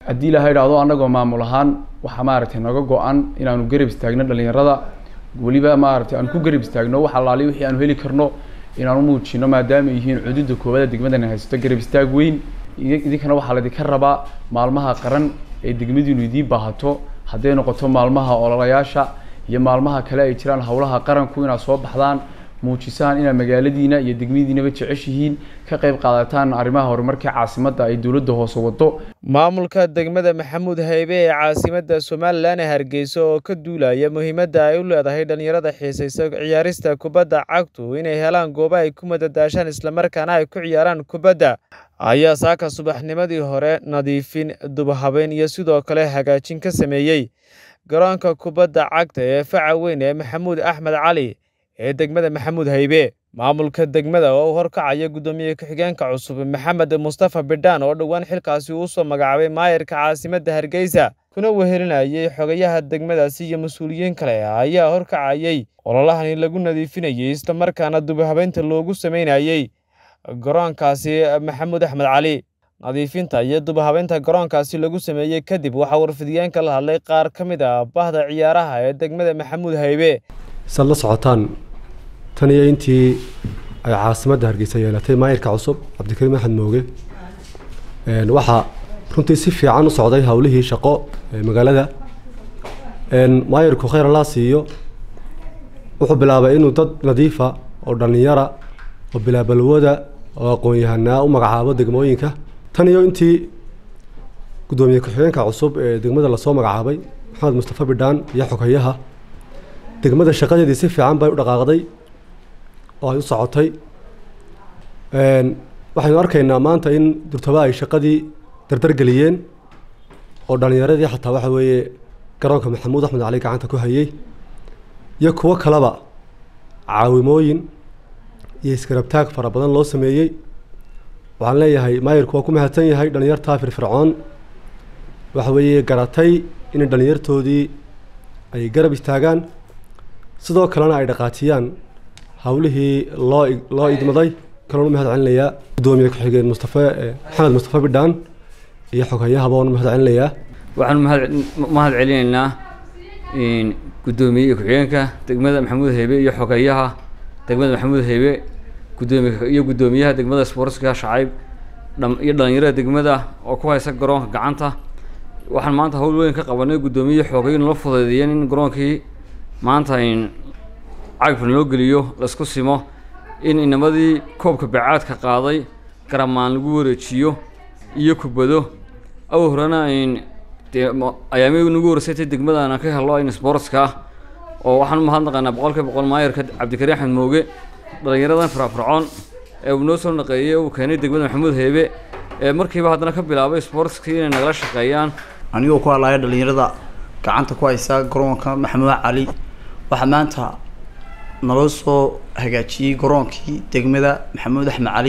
haddii ilaha idhaahdo annagoo maamul ahaan waxaa maaragtay naga go-an inaanu garab istaagno dhalinyarada weliba maaragtay aanu ku garab istaagno wax allaali wixii aanu heli karno inaanu muujino maadaama ay yihiin cududa koobada degmadana haysato garab istaag weyn idinkana waxaa laydinka rabaa maalmaha qaran ee degmadiinu idiin baahato hadday noqoto maalmaha ololayaasha iyo maalmaha kale ay jiraan howlaha qaranku inaad soo baxdaan muujisaan inaad magaaladiina iyo degmadiinaba jeceshihiin ka qayb qaadataan arrimaha horumarka caasimadda ay dowladda hoose wado maamulka degmada maxamuud haybe ee caasimadda somalilan ee hargeysa oo ka duulaya muhiimadda ay u leedahay dhalinyarada xiisaysa ciyaarista kubadda cagtu inay helaan goobo ay ku madadaashaan islamarkaana ay ku ciyaaraan kubadda ayaa saaka subaxnimadii hore nadiifin dubhabeyn iyo sidoo kale hagaajin ka sameeyey garoonka kubadda cagta ee faca weyn ee maxamuud axmed cali ee degmada maxamuud haybe maamulka degmada oo u horkacaya guddoomiye ku-xigeenka cusub maxamed mustafa bidhaan oo dhowaan xilkaasi uu soo magacaabay maayarka caasimadda hargeysa kuna wehelinayay xogayaha degmadaasi iyo mas-uuliyiin kale ayaa horkacayay ololahani lagu nadiifinayay islamarkaana dubhabeynta loogu sameynayey garoonkaasi maxamuud axmed cali nadiifinta iyo dubhabeynta garoonkaasi lagu sameeyey kadib waxaa warfidiyeenka la hadlay qaar ka mid ah bahda ciyaaraha ee degmada maxamuud haybe saad la socotaan tan iyo intii ay caasimadda hargeysa yeelatay maayirka cusub cabdikariim axmed mooge waxaa runtii si fiican u socday howlihii shaqo ee magaalada maayirku khayr allaa siiyo wuxuu bilaabay inuu dad nadiifa oo dhallinyara oo bilaabalwada oo aqoon-yahanaa u magacaabo degmooyinka tan iyo intii guddoomiye ku-xigeenka cusub ee degmada lasoo magacaabay maxamed mustafa bidhaan iyo xogayaha degmada shaqadeedii si fiican bay u dhaqaaqday oo ay u socotay waxaynu arkaynaa maanta in durtaba ay shaqadii dardargeliyeen oo dhallinyaradii xataa waxa weeye garoonka maxamuud axmed cali gacanta ku hayay iyo kuwo kaleba caawimooyin iyo iskarabtaag fara badan loo sameeyey waxaan leeyahay maayirku waa ku mahadsan yahay dhallinyartaa firfircoon waxa weeye garatay inay dhallinyartoodii ay garab istaagaan sidoo kalena ay dhaqaajiyaan howlihii loo loo idmaday kaloon u mahad celinayaa guddoomiye ku-xigeen mustafe maxamed mustafa bidhaan iyo xogayahaba waan u mahad celinayaa waxaan mahad celinaynaa guddoomiye ku-xigeenka degmada maxamuud heybe iyo xogayaha degmada maxamuud heybe gudoomiye iyo guddoomiyaha degmada sportska shacayb iyo dhalinyarada degmada oo ku haysa garoonka gacanta waxaan maanta hawl weyn ka qabanay guddoomiye xoogay nala fudeydiyeen in garoonkii maanta cagfan loo geliyo laisku simo in inamadii koobka bacaadka qaaday garamaan lagu wareejiyo iyo kubado aw horena dee ayaamii nagu wareysatay degmadana ka helo in sportska ah oo waxaan u mahadnaqaynaa boqolkiiba boqol maayarka cabdikariim axmed mooge dhalinyaradan firafircoon ee uu noo soo naqeeyey uu keenay degmada maxamuud heebe ee markiiba haddana ka bilaabay sportskii inay nagala shaqeeyaan anigoo ku hadlaya dhalinyarada gacanta ku haysa garoonka maxamuud cali waxaa maanta naloo soo hagaajiyey garoonkii degmada maxamuud axmed cali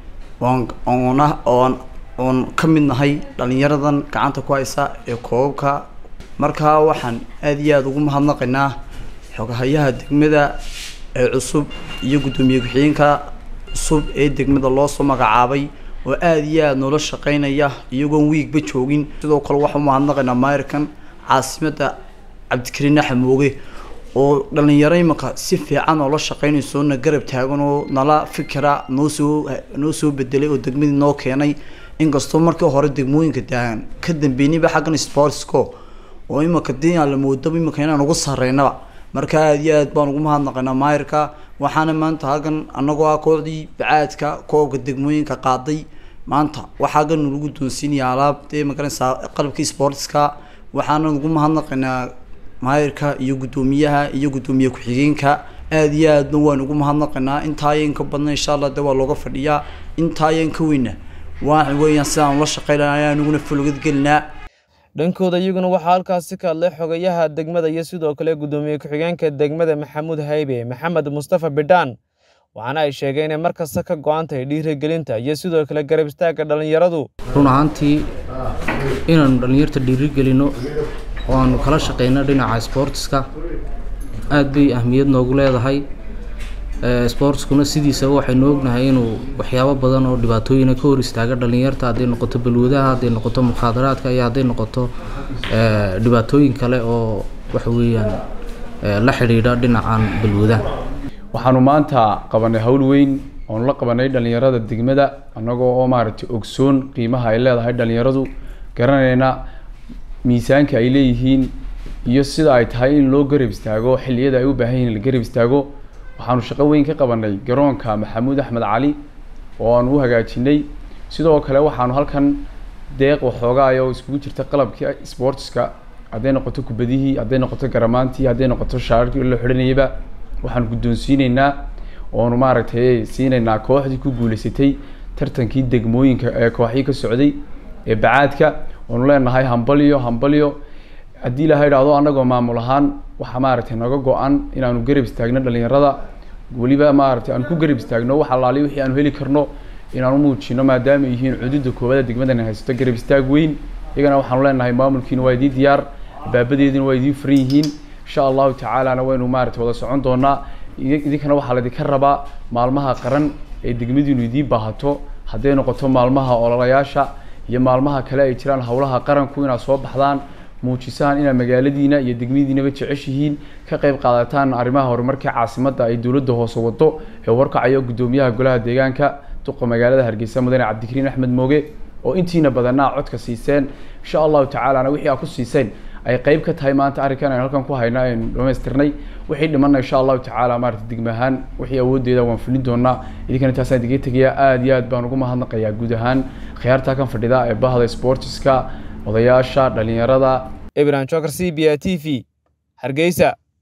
oon oona oon oon ka mid nahay dhalinyaradan gacanta ku haysa ee koobabka markaa waxaan aada iyo aada ugu mahadnaqaynaa xogahayaha degmada ee cusub iyo guddoomiye ku-xigeenka cusub ee degmada loo soo magacaabay oo aada iyo aada noola shaqeynaya iyagoon wiigba joogin sidoo kale waxaan umahadnaqaynaa maayirkan caasimadda cabdikariin axmed mooge oo dhalinyaro imanka si fiican oo la shaqeynayso na garab taagan oo nala fikira noo soo noo soo bedelay oo degmadii noo keenay inkastoo markii hore degmooyinka daagan ka dambeynayba xaggan sportsco oo imanka dii aan la moodaba imanka inaan ugu sareynaba marka aada iyo aad baan ugu mahadnaqaynaa maayirka waxaana maanta halkan annagoo ah kooxdii bacaadka koobka degmooyinka qaaday maanta waxaa halkan lagu doonsiinaya alaab dee magaranaysaa qalabkii sportska waxaana ugu mahadnaqaynaa maayirka iyo guddoomiyaha iyo guddoomiye ku-xigeenka aada iyo aadna waan ugu mahadnaqaynaa intaayan ka badna insha allah de waa looga fadhiyaa intaayan ka weyna waa weeyaan sidaan ula shaqeynaya aniguna fulgad gelinaa dhankooda iyaguna waxaa halkaasi ka hadlay xogayaha degmada iyo sidoo kale guddoomiye ku-xigeenka degmada maxamuud haybe maxamed mustafa bidhaan waxaana ay sheegeen inay markasta ka go-an tahay dhiirigelinta iyo sidoo kale garab istaagga dhallinyaradu run ahaantii inaanu dhallinyarta dhiirigelino oo aanu kala shaqeyno dhinaca sportska aada bay ahmiyad noogu leedahay sportskuna sidiisaba waxaynu ognahay inuu waxyaabo badan oo dhibaatooyina ka hor istaaga dhalinyarta hadday noqoto balwadaha hadday noqoto mukhaadaraadka iyo hadday noqoto dhibaatooyin kale oo waxa weeyaan la xidhiidha dhinacan balwadaha waxaanu maanta qabanay hawl weyn oonu la qabanay dhalinyarada degmada annagoo oo maaragtay ogsoon qiimaha ay leedahay dhalinyaradu garanayna miisaanka ay leeyihiin iyo sida ay tahay in loo garab istaago xilliyada ay u baahan yihin la garab istaago waxaanu shaqo weyn ka qabanay garoonka maxamuud axmed cali oo aanu u hagaajinay sidoo kale waxaanu halkan deeq waxoogaay oo iskugu jirta qalabkii sportska hadday noqoto kubadihii hadday noqoto garamaantii hadday noqoto shaararkii la xidhanayaba waxaanu guddoonsiineynaa oonu maaragtay siinaynaa kooxdii ku guuleysatay tartankii degmooyinka ee kooxii ka socday ee bacaadka oonu leenahay hambalyo hambalyo haddii ilaha idhaahdo annagoo maamul ahaan waxaa maaragtay naga go-an inaanu garab istaagno dhalinyarada weliba maaragtay aanu ku garab istaagno wax allaali wixii aanu heli karno inaanu muujino maadaama ay yihiin cududa koobada degmadana haysato garab istaag weyn iyagana waxaanu leenahay maamulkiina waa idii diyaar baabadeedina waa idii furan yihiin insha allahu tacaalana waynu maaragtay wada socon doonaa idinkana waxaa laydinka rabaa maalmaha qaran ee degmadiinu idiin baahato hadday noqoto maalmaha ololayaasha iyo maalmaha kale ay jiraan howlaha qaranku inaad soo baxdaan muujisaan inaad magaaladiina iyo degmadiinaba jeceshihiin ka qayb qaadataan arrimaha horumarka caasimadda ay dowladda hoose wado ee warkacayo guddoomiyaha golaha deegaanka duqa magaalada hargeysa mudane cabdikariin axmed mooge oo intiina badanaa codka siiseen insha allahu tacaalana wixii aad ku siiseen ay qeyb ka tahay maanta arrinkan aynu halkan ku hayna aynu dhamaystirnay wixii dhimanna insha allahu tacaala maarata degma ahaan wixii awoodeeda waan fulin doonaa idinkana taasaan idiga tegayaa aada iyo aad baan ugu mahadnaqayaa guud ahaan khiyaarta kan fadhida ee bahda sportiska odayaasha dhalinyarada ibrahim jokar c b a t v hargeysa